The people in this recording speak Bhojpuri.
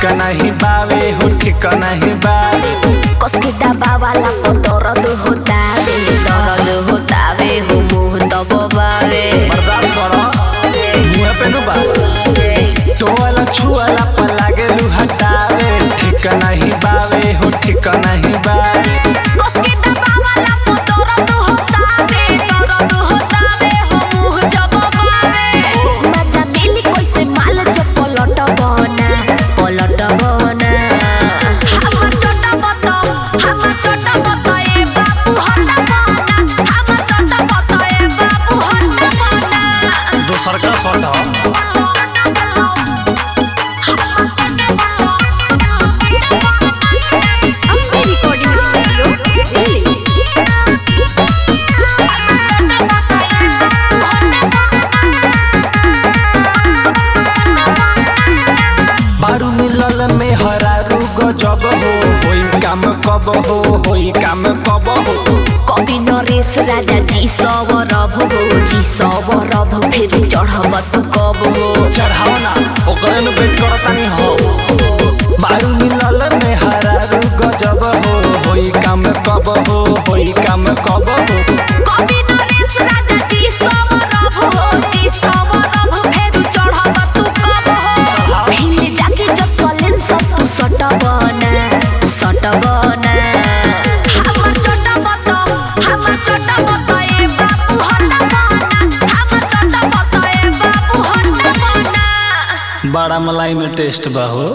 नहीं बावे हो ठीक नहीं बावे कसके दबावाला तो दर्द होतावे दर्द होतावे हो मुंह दबावे बर्दाश्त करो मुँह पे नु बावे तो वाला छुआला पर लागे लू हटावे ठीक नहीं बावे हो ठीक नहीं बावे कसके दबावाला तो दर्द होतावे दर्द होतावे हो मुंह दबावे मजा मिली कैसे माल जब पलट बना पलट बना हमर छोटा बता हमर छोटा बता ए बाबू हट बना हमर छोटा बता ए बाबू हट बना दोसर का शॉट हो अपने रिकॉर्डिंग स्टूडियो दिल्ली बारू मिलल में हरारू गजब हो होई काम कब हो होई काम कब हो कवि नरेश राजा जी सवरभ हो जी सवरभ फिर चढ़ब तू कब हो चढ़ाओ ना ओकरे नु वेट करतानी हो बारू मिलल में हरारू गजब हो होई काम कब हो होई काम कब हो कवि नरेश राजा जी सवरभ हो जी सवरभ फिर चढ़ब तू कब हो हिंद जाके जब सलेन सब तू सटबना सटबना हमर छोटा बता हमर छोटा बता ए बाबू हटबना हमर छोटा बता ए बाबू हटबना बड़ा मलाई में टेस्ट बा हो